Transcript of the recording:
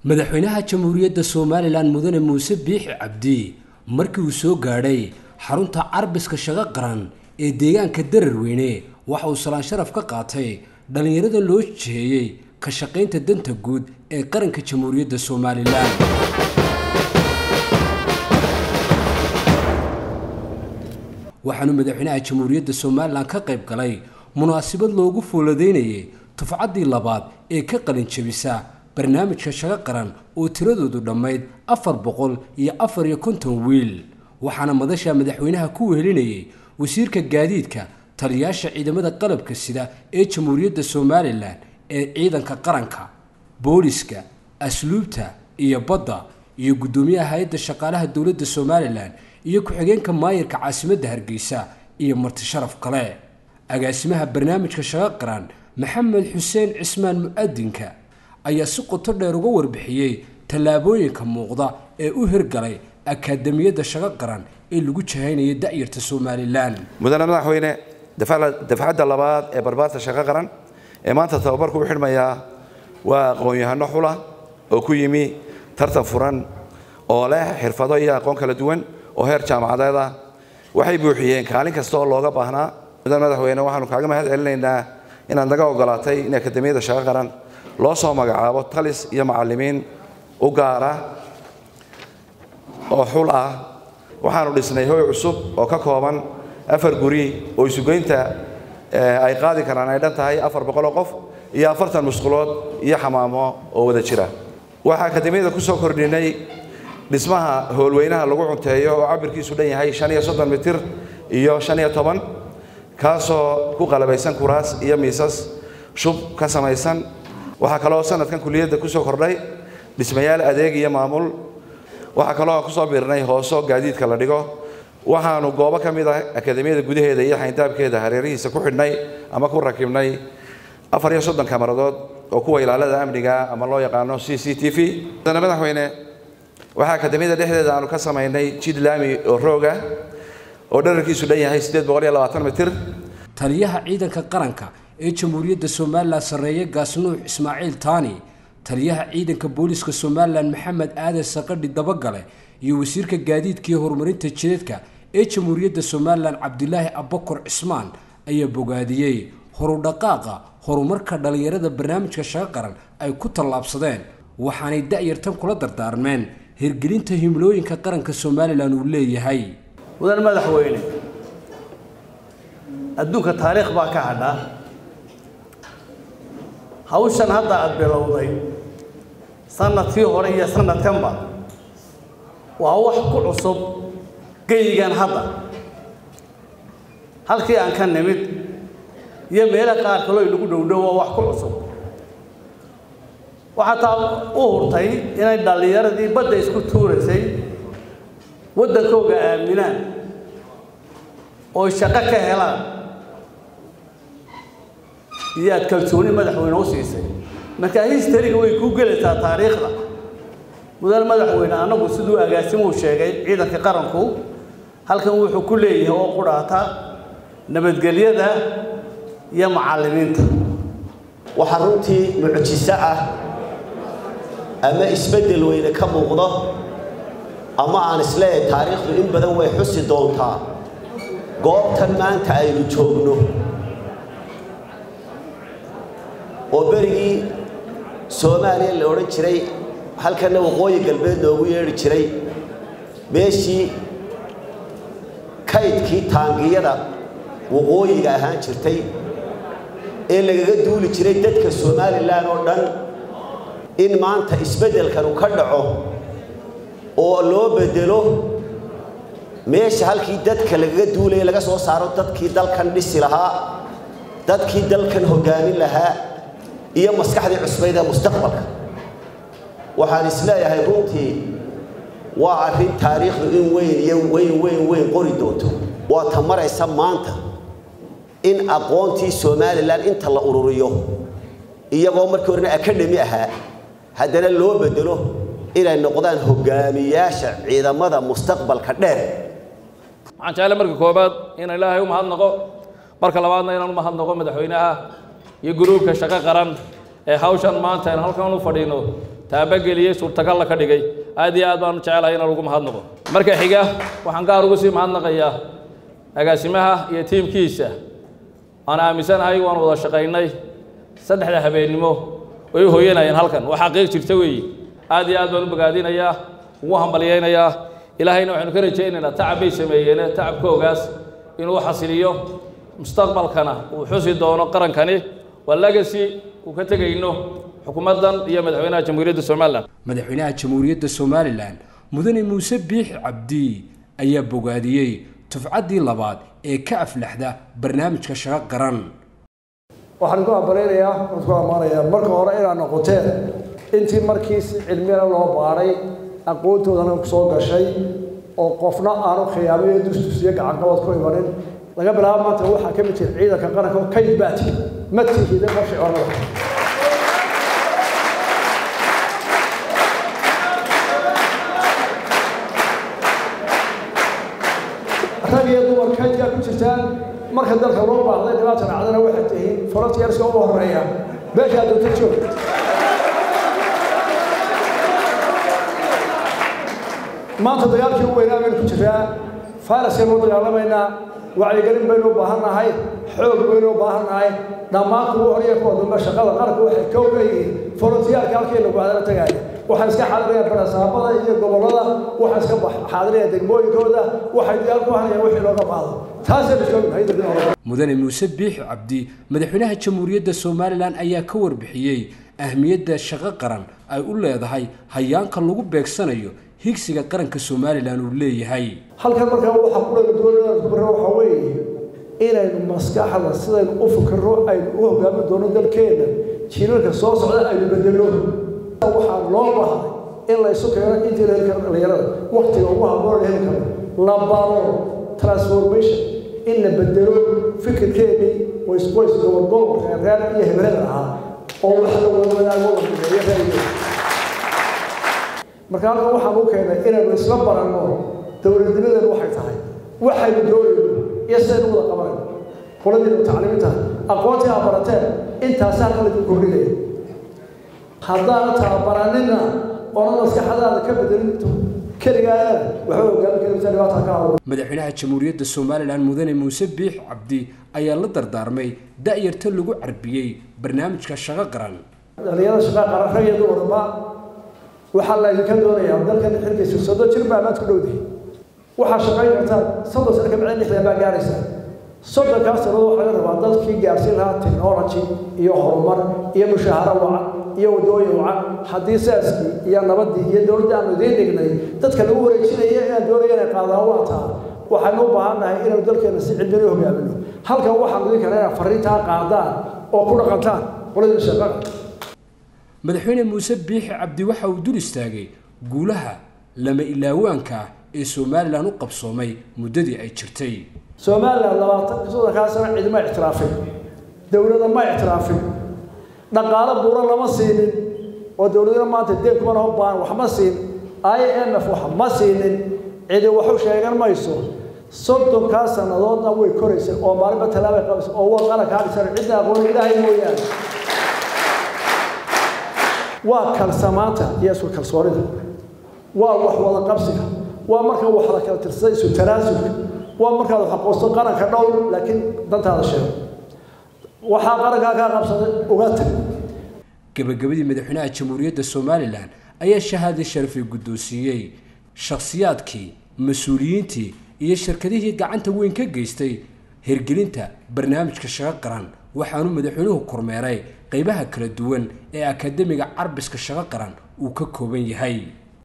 madaxweynaha jamhuuriyadda somalilan mudane muuse biixi cabdi markii uu soo gaadhay xarunta carbiska shaqo qaran ee deegaanka dararweyne waxa uu salaan sharaf ka qaatay dhallinyarada loo jiheeyey ka shaqaynta danta guud ee qaranka jamhuuriyadda somalilan waxaanu madaxweynaha jamhuuriyadda somalilan ka qayb galay munaasabad loogu fooladaynayay tufcaddii labaad ee ka qalin jebisa barnaamijka shaqo qaran oo tiradoodu dhammayd afar boqol iyo afar iyo konton wiil waxaana madasha madaxweynaha ku wehelinayay wasiirka gaadiidka taliyaasha ciidamada qalabka sida ee jamhuuriyadda somalilan ee ciidanka qaranka booliska asluubta iyo badda iyo guddoomiyaha hay-adda shaqaalaha dowladda somalilan iyo ku-xigeenka maayirka caasimadda hargeysa iyo marti sharaf kale agaasimaha barnaamijka shaqo qaran maxamed xuseen cismaan mu-adinka ayaa si qoto dheer uga warbixiyey tallaabooyinka muuqda ee u hirgalay akaademiyadda shaqo qaran ee lagu jahaynaya da'yarta somalilan mudane madaxweyne dafcadda labaad ee barbaarta shaqo qaran ee maanta tababarku u xidhmayaa waa aqoon-yahano xula oo ku yimi tartan furan oo leh xirfado iyo aqoon kala duwan oo heer jaamacadeed ah waxay buuxiyeen kaalin kasta oo looga baahnaa mudane madaxweyne waxaanu kaaga mahad celinaynaa inaad naga ogolaatay in akademiyadda shaqo qaran loo soo magacaabo talis iyo macallimiin u gaara oo xul ah waxaanu dhisnay hoy cusub oo ka kooban afar guri oo isugeynta ay qaadi karaan ay dhan tahay afar boqoloo qof iyo afartan musqulood iyo xamaamo oo wada jira waxaa akademiyada ku soo kordhinay dhismaha howlweynaha lagu cunteeyo oo cabirkiisu dhan yahay shan iyo soddon mitir iyo shan iyo toban kaasoo ku qalabaysan kuraas iyo miisas shub ka samaysan waxaa kaloo sanadkan kuliyadda ku soo kordhay dhismayaal adeeg iyo maamul waxaa kaloo kusoo biirnay hooso gaadiidka la dhigo waxaanu goobo ka mid ah akademiyada gudaheeda iyo xayndaabkeeda hareerihiisa ku xidhnay ama ku rakibnay afar iyo soddon kamaradood oo kuwa ilaalada amniga ama loo yaqaano c c t v mudane madaxweyne waxaa akademiyada dhexdeeda aanu ka samaynay jid laami oo rooga oo dherarkiisu dhan yahay siddeed boqol iyo labaatan mitir taliyaha ciidanka qaranka ee jamhuuriyadda somalilan sarreeye gaasnuux ismaaciil taani taliyaha ciidanka booliska somalilan maxamed aadan saqadhi dabagale iyo wasiirka gaadiidka iyo horumarinta jideedka ee jamhuuriyadda somalilan cabdilaahi abakor cismaan ayaa bogaadiyey horudhaqaaqa horumarka dhallinyarada barnaamijka shaqo qaran ay ku tallaabsadeen waxaanay da'yartan kula dardaarmeen hirgelinta himlooyinka qaranka somalilan uu leeyahay mudan madaxweyne adduunka taariikh baa ka hadha hawshan hadda aada bilowday sanadkii hore iyo sanadkanba waa wax ku cusub geyigan hadda halkii aan ka nimid iyo meelo qaar kaloo inagu dhowdhow waa wax ku cusub waxaa taa u hurtay inay dhallinyaradii badda isku tuuraysay waddankooga aaminaan oo shaqo ka helaan iyo aad kalsooni madaxweyne u siisay marka histariga way kuu gelaysaa taariikhda mudane madaxweyne annagu siduu agaasimuu sheegay ciidanka qaranku halkan wuxuu ku leeyahay oo qudhaata nabadgelyada iyo macallimiinta waxaa runtii mucjiso ah ama isbeddel weyne ka muuqdo ama aan isleeyahay taariikhdu in badan way xusi doontaa goobtan maanta aynu joogno oo berigii soomaaliya la odhan jiray halkanna waqooyi galbeed loogu yeedhi jiray meeshii kaydkii taangiyada waqooyiga ahaan jirtay ee lagaga duuli jiray dadka somalilan oo dhan in maanta isbeddelkanu ka dhaco oo loo bedelo meesha halkii dadka lagaga duulaya laga soo saaro dadkii dalkan dhisi lahaa dadkii dalkan hoggaamin lahaa iyo maskaxdii cusbayd ee mustaqbalka waxaan isleeyahay runtii waa arrin taariikhdu in weyn iyo weyn weyn weyn qori doonto waa ta maraysa maanta in aqoontii somalilan inta la ururiyo iyagoo markii horena akadhemi ahaa haddana loo bedelo inay noqdaan hogaamiyaasha ciidamada mustaqbalka dheer waxaan jeclay marka koobaad inaan ilaahay u mahadnaqo marka labaadna inaan u mahadnaqo madaxweynaha iyo guruubka shaqo qaran ee hawshan maanta aan halkan u fadhiino taabageliyey suurtagalla ka dhigay aad iyo aad baanu jecelahay inaan ugu mahadnaqo marka xiga waxaan gaar ugu sii mahadnaqayaa agaasimaha iyo tiimkiisa aan aaminsanahay waan wada shaqaynay saddexda habeennimo way u hooyanayeen halkan waa xaqiiq jirta weeye aad iyo aad baan u bogaadinayaa ugu hambalyaynayaa ilaahayna waxaynu ka rajaynaynaa tacab bay sameeyeen tacabkoogaas inuu xasiliyo mustaqbalkana uu xusi doono qarankani waa legacy uu ka tegayno xukuumaddan iyo madaxweynaha jamhuuriyadda somalilan madaxweynaha jamhuuriyadda somalilan mudane muuse biixi cabdi ayaa bogaadiyey tufcaddii labaad ee ka aflaxda barnaamijka shaqo qaran waxaan ku ambaleynayaa waan ku ammaanayaa marka hore inaad noqoteen intii markii si cilmiyana loo baadhay aqoontoodana soo gashay oo qofna aanu khiyaamayo dusdusiyo gacanqabad ku imanin laga bilaabo maanta waxaa ka mid jira ciidanka qaranka oo kayd baati ma tihida marshicooda rag iyo dumar kaydkaa ku jirtaan marka dalka loo baahday dhibaata dhacdana waxay tihiin frontiers ugu horeeya meeshaa doonta joog maanta dagaalkii u weynaa baynu ku jiraa fayraskaynu u dagaalamaynaa wacyigelin baynu u baahan nahay xoog baynu u baahan nahay dhammaan kuwa hor iyo kuwa dambe shaqada qaranka waxay kow ka yihiin forontiyaalka halkii lagu hadala tagaaya waxay iska xaadirayaan barasaabada iyo gobollada waxay iska xaadirayaan degmooyinkooda waxay diyaar ku hanayaan wixii looga baahdo taasaynu joognahay dadin hore mudane muuse biixi cabdi madaxweynaha jamhuuriyadda somalilan ayaa ka warbixiyey ahmiyadda shaqo qaran ay u leedahay hayaanka lagu beegsanayo higsiga qaranka somalilan uu leeyahay halkan markaa waxaa ku dhaga doonaa ku barra waxaa weeye inaynu maskaxda sidaynu u fikirro aynu u hogaamin doono dalkeenna jiilalka soo socda aynu bedelno waxaa loo bahay in la isu keeno intii la heli karo dhallinyarada waktiga ugu habboon la heli karo la baro transformation in la bedelo fikirkeennii ways ways gobol reer reer iyo hebelada ahaa oo wax la wada wadaago wadageeyo reeriyo marka halkan waxaan u keenay inaynu isla baranno dowladnimadeenu waxay tahay waxaynu doonayno iyo sidaynu wada qabanayno qoladiinu tacliiminta aqoontii aa barateen intaasi halkan laydin kordhinaya haddaana tababaranina oona maskaxadaada ka bedelinto keligaadana waxba hogaamin karimta dhibaata ka habo madaxweynaha jamhuuriyadda somalilan mudane muuse biix cabdi ayaa la dardaarmay da'yarta lagu carbiyey barnaamijka shaqo qaran dhalinyarada shaqa qaran rag iyo dumarba waxaa la idinka doonayaa dalkan xilkiisa soddon jir baa maad ku dhowdahay waxaa shaqayn kartaan soddon sano ka bacdi lixdan baa gaaraysaa soddonkaas sannadood waxaa laga rabaa dadkii gaarsiin lahaa technology iyo horumar iyo mushaaharo wacan iyo waddooyin wacan haddii saaskii iyo nabaddii iyo dowladda aanu idiin dhignay dadka lagu wareejinaya inaan doonaya inay qaadaan waa taa waxaynu u baahan nahay inaynu dalkeena si cilmina u hogaamino halkan waxaan idin kale inaad farriintaa qaadaan oo ku dhaqantaan qoladii shaqada madaxweyne muuse biixi cabdi waxa uu dul istaagay guulaha lama ilaawaanka ah ee somalilan u qabsoomay muddadii ay jirtay somalilan labaatan soddonkaa sano cidima ictiraafin dowlada ma ictiraafin dhaqaalo buuro lama siinin oo dowladana maanta deen kuma laho baan wax ma siin i m f wax ma siinin cidi waxu sheegan mayso soddonkaa sannadoodna way koraysay oo maalinba tallaabay qabaysa oo waa qarankaa dhisan cidna aqoon ilaahay mooyaane waa kalsamaanta iyo isku kalsoonida waa wax wada qabsiga waa marka wax la kala tirsaday isu tanaasulka waa markaad wax aqoonsto qaranka dhow laakiin dantaada sheego waxaa qarankaa kaa qabsaday uga tag gabagabadii madaxweynaha jamhuuriyadda somalilan ayaa shahaada sharafay guddoonsiiyey shakhsiyaadkii mas-uuliyiintii iyo shirkadihii gacanta weyn ka geystay hirgelinta barnaamijka shaqo qaran waxaanu madaxweynuhu kormeeray qaybaha kala duwan ee akademiga carbiska shaqo qaran uu ka kooban yahay